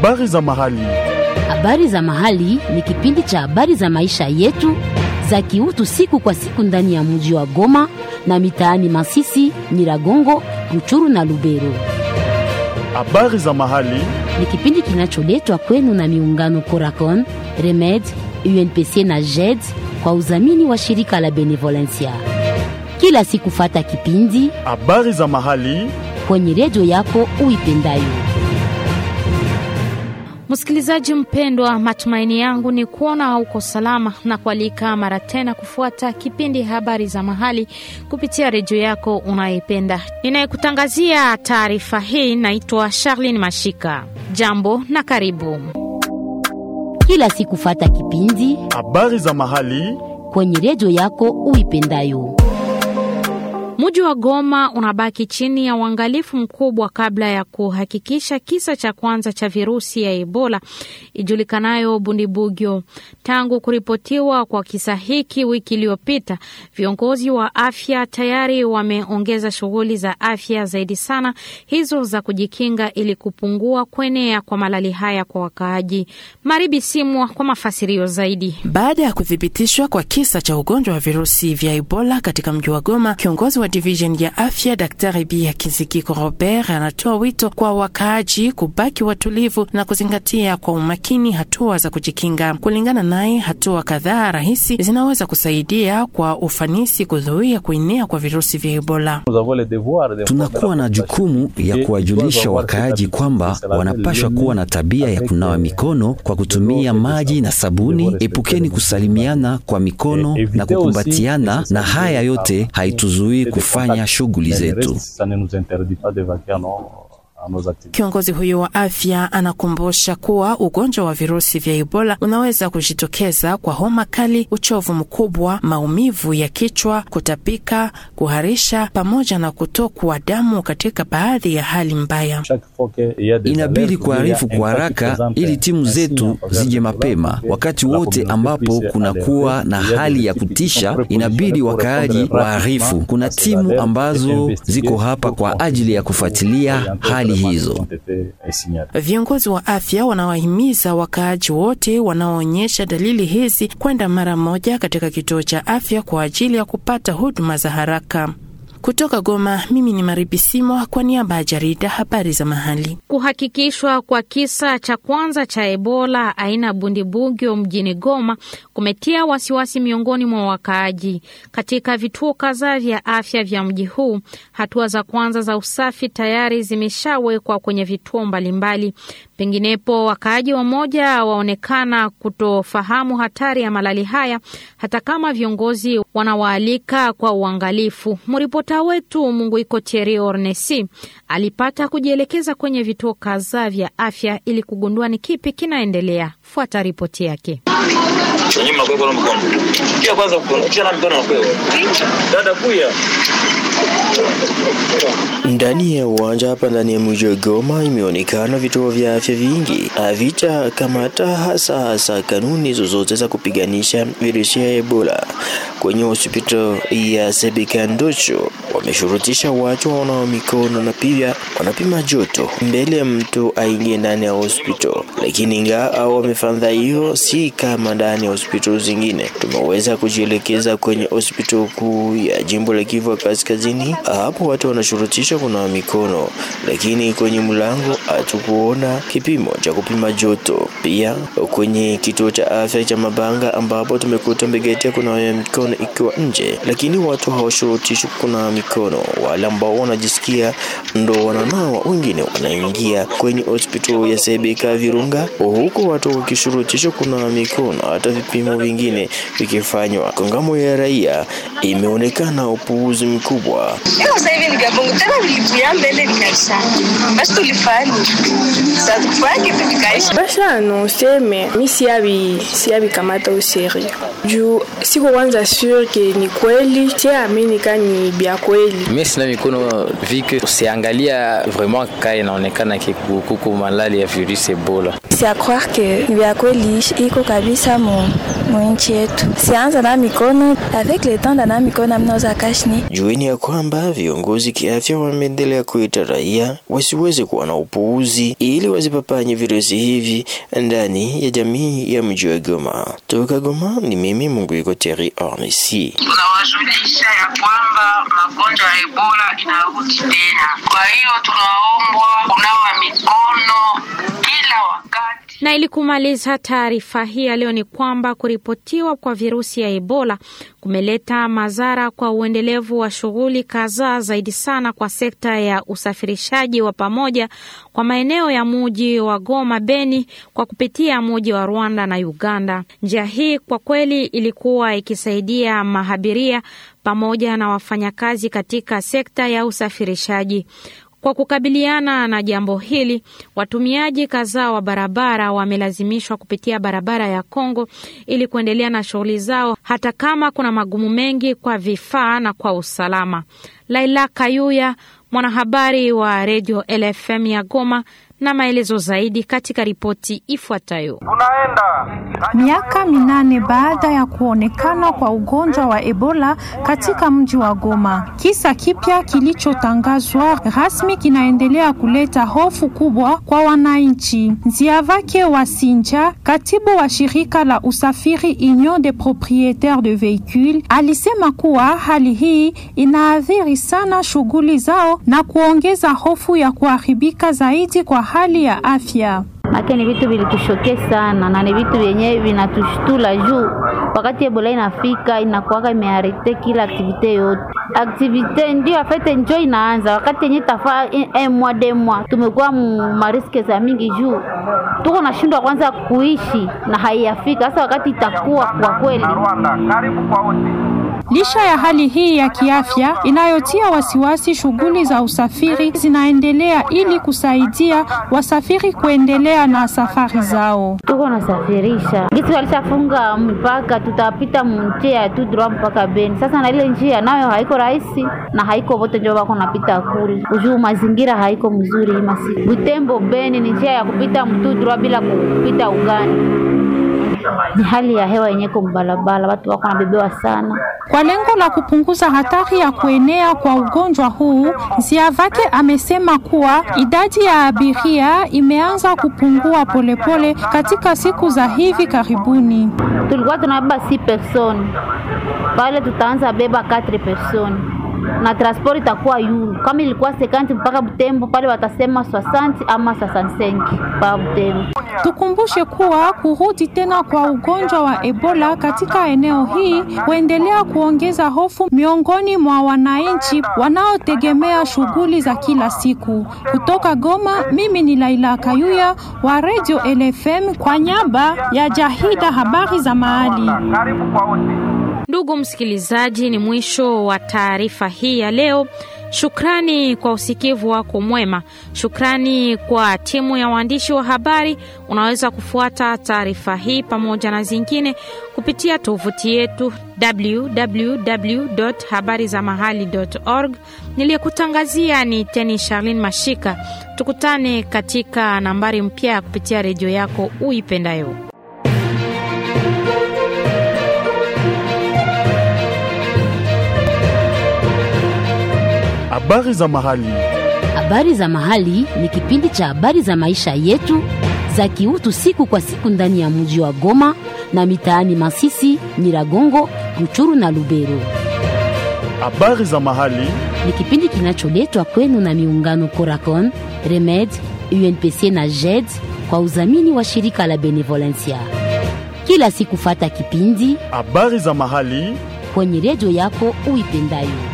Habari za mahali. Habari za mahali ni kipindi cha habari za maisha yetu za kiutu siku kwa siku ndani ya mji wa Goma na mitaani Masisi, Nyiragongo, Ruchuru na Lubero. Habari za mahali. Ni kipindi kinacholetwa kwenu na miungano Coracon, Remed, UNPC na JED kwa udhamini wa shirika la Benevolencia. Kila siku fata kipindi Habari za mahali. kwenye redio yako uipendayo. Msikilizaji mpendwa, matumaini yangu ni kuona uko salama na kualika mara tena kufuata kipindi habari za mahali kupitia redio yako unayoipenda. Ninayekutangazia taarifa hii naitwa Charlene Mashika. Jambo na karibu. Kila siku fata kipindi Habari za mahali. kwenye redio yako uipendayo. Mji wa Goma unabaki chini ya uangalifu mkubwa kabla ya kuhakikisha kisa cha kwanza cha virusi ya Ebola ijulikanayo Bundibugyo. Tangu kuripotiwa kwa kisa hiki wiki iliyopita, viongozi wa afya tayari wameongeza shughuli za afya zaidi sana hizo za kujikinga ili kupungua kuenea kwa malali haya kwa wakaaji. Maribi Simwa kwa mafasirio zaidi. Baada ya kuthibitishwa kwa kisa cha ugonjwa wa virusi vya Ebola katika mji wa Goma, kiongozi wa division ya afya Daktari Bia Kinzikiko Robert anatoa wito kwa wakaaji kubaki watulivu na kuzingatia kwa umakini hatua za kujikinga. Kulingana naye, hatua kadhaa rahisi zinaweza kusaidia kwa ufanisi kuzuia kuenea kwa virusi vya Ebola. Tunakuwa na jukumu ya kuwajulisha wakaaji kwamba wanapashwa kuwa na tabia ya kunawa mikono kwa kutumia maji na sabuni. Epukeni kusalimiana kwa mikono na kukumbatiana, na haya yote haituzuii kufanya shughuli zetu. Kiongozi huyo wa afya anakumbusha kuwa ugonjwa wa virusi vya Ebola unaweza kujitokeza kwa homa kali, uchovu mkubwa, maumivu ya kichwa, kutapika, kuharisha pamoja na kutokwa damu katika baadhi ya hali mbaya. Inabidi kuarifu kwa haraka ili timu zetu zije mapema. Wakati wote ambapo kunakuwa na hali ya kutisha, inabidi wakaaji waarifu. Kuna timu ambazo ziko hapa kwa ajili ya kufuatilia hali hizo. Viongozi wa afya wanawahimiza wakaaji wote wanaoonyesha dalili hizi kwenda mara moja katika kituo cha afya kwa ajili ya kupata huduma za haraka. Kutoka Goma, mimi ni Maribisimo kwa niaba ya jarida habari za mahali. Kuhakikishwa kwa kisa cha kwanza cha Ebola aina Bundibugyo mjini Goma kumetia wasiwasi miongoni mwa wakaaji. Katika vituo kadhaa vya afya vya mji huu, hatua za kwanza za usafi tayari zimeshawekwa kwenye vituo mbalimbali. Penginepo, wakaaji wamoja waonekana kutofahamu hatari ya malali haya, hata kama viongozi wanawaalika kwa uangalifu. Mripota wetu Munguiko Thierry Ornesi alipata kujielekeza kwenye vituo kadhaa vya afya ili kugundua ni kipi kinaendelea. Fuata ripoti yake. Ndani ya uwanja hapa ndani ya mji wa Goma imeonekana vituo vya afya vingi havita kamata hasa hasa kanuni zozote za kupiganisha virusi ya Ebola. Kwenye hospitali ya Sebeka Ndocho wameshurutisha watu wanao mikono na pia wanapima joto mbele ya mtu aingie ndani ya hospitali, lakini ingawa wamefanya hiyo, si kama ndani ya hospitali zingine. Tumeweza kujielekeza kwenye hospitali kuu ya jimbo la Kivu Kaskazini. Hapo watu wanashurutishwa kunawa mikono, lakini kwenye mlango hatukuona kipimo cha kupima joto. Pia kwenye kituo cha afya cha Mabanga ambapo tumekuta mbegeti ya kunawa mikono ikiwa nje, lakini watu hawashurutishwi kunawa mikono. Wale ambao wanajisikia ndo wananawa, wengine wanaingia kwenye hospitali ya Sebeka Virunga, huku watu wakishurutishwa kunawa mikono, hata vipimo vingine vikifanywa. Kongamo ya raia imeonekana upuuzi mkubwa. Sasa hivi nikabongo tena vilikuya mbele vikaisha. Basi tulifanya. Sasa tufanye kitu vikaisha. basi anonse me mi siabi siabi kamata useri juu siko kwanza sure ke ni kweli siamini ka ni bya kweli mi sina mikono vike usiangalia vraiment ka inaonekana kikuku malali ya virusi ebola si a croire que vya kweli iko kabisa mu mwinchi yetu. Sianza na mikono avec le temps ndana mikono amnaoza kashni. Jueni ya kwamba viongozi kiafya wameendelea kuita raia wasiweze kuwa na upuuzi ili wasipapanye virusi hivi ndani ya jamii ya mji wa Goma. Toka Goma ni mimi Munguiko Terry Ornesi. Tunawajulisha ya kwamba magonjwa ya Ebola inarudi tena, kwa hiyo tunaombwa kunawa mikono kila wakati. Na ili kumaliza taarifa hii ya leo ni kwamba kuripotiwa kwa virusi ya Ebola kumeleta madhara kwa uendelevu wa shughuli kadhaa, zaidi sana kwa sekta ya usafirishaji wa pamoja kwa maeneo ya muji wa Goma, Beni, kwa kupitia muji wa Rwanda na Uganda. Njia hii kwa kweli ilikuwa ikisaidia mahabiria pamoja na wafanyakazi katika sekta ya usafirishaji. Kwa kukabiliana na jambo hili, watumiaji kadhaa wa barabara wamelazimishwa kupitia barabara ya Kongo ili kuendelea na shughuli zao, hata kama kuna magumu mengi kwa vifaa na kwa usalama. Laila Kayuya, mwanahabari wa redio LFM ya Goma, na maelezo zaidi katika ripoti ifuatayo. Miaka minane baada ya kuonekana kwa ugonjwa wa Ebola katika mji wa Goma, kisa kipya kilichotangazwa rasmi kinaendelea kuleta hofu kubwa kwa wananchi. Nziavake wa Sinja, katibu wa shirika la usafiri Union des proprietaires de véhicules, alisema kuwa hali hii inaathiri sana shughuli zao na kuongeza hofu ya kuharibika zaidi kwa hali ya afya. Make ni vitu vilitushokea sana na ni vitu vyenye vinatushtula juu wakati Ebola inafika inakuwaka imearete kila aktivite yote. Aktivite ndio afete njo inaanza wakati yenye tafaa mwa demwa, tumekuwa mariske za mingi juu tuko nashindwa kwanza kuishi na haiyafika sasa, wakati itakuwa kwa kweli Licha ya hali hii ya kiafya inayotia wasiwasi, shughuli za usafiri zinaendelea ili kusaidia wasafiri kuendelea na safari zao. Tuko nasafirisha gisi walishafunga mpaka, tutapita njia tu droit mpaka Beni. Sasa na ile njia nayo haiko rahisi na haiko vote ndio wako napita kule, ujuu mazingira haiko mzuri. Masi Butembo Beni ni njia ya kupita mtu droit bila kupita ugani ni hali ya hewa yenye kumbalabala, watu wako nabebewa sana. Kwa lengo la kupunguza hatari ya kuenea kwa ugonjwa huu, Ziavake amesema kuwa idadi ya abiria imeanza kupungua polepole pole katika siku za hivi karibuni. Tulikuwa tunabeba si person pale, tutaanza beba 4 person na transport itakuwa yulu. Kama ilikuwa sekanti mpaka Butembo pale watasema 60 ama 65 pa Butembo. Tukumbushe kuwa kurudi tena kwa ugonjwa wa Ebola katika eneo hii huendelea kuongeza hofu miongoni mwa wananchi wanaotegemea shughuli za kila siku. Kutoka Goma, mimi ni Laila Kayuya wa Radio LFM kwa nyamba ya Jahida habari za mahali. Ndugu msikilizaji, ni mwisho wa taarifa hii ya leo. Shukrani kwa usikivu wako mwema. Shukrani kwa timu ya waandishi wa habari. Unaweza kufuata taarifa hii pamoja na zingine kupitia tovuti yetu www.habarizamahali.org. Niliyekutangazia ni Teni Charlene Mashika. Tukutane katika nambari mpya ya kupitia redio yako uipendayo. Habari za mahali. Habari za mahali ni kipindi cha habari za maisha yetu za kiutu siku kwa siku ndani ya mji wa Goma na mitaani Masisi, Nyiragongo, Ruchuru na Lubero. Habari za mahali ni kipindi kinacholetwa kwenu na miungano Coracon, Remed, UNPC na JED kwa udhamini wa shirika la Benevolencia. Kila siku fata kipindi habari za mahali kwenye redio yako uipendayo.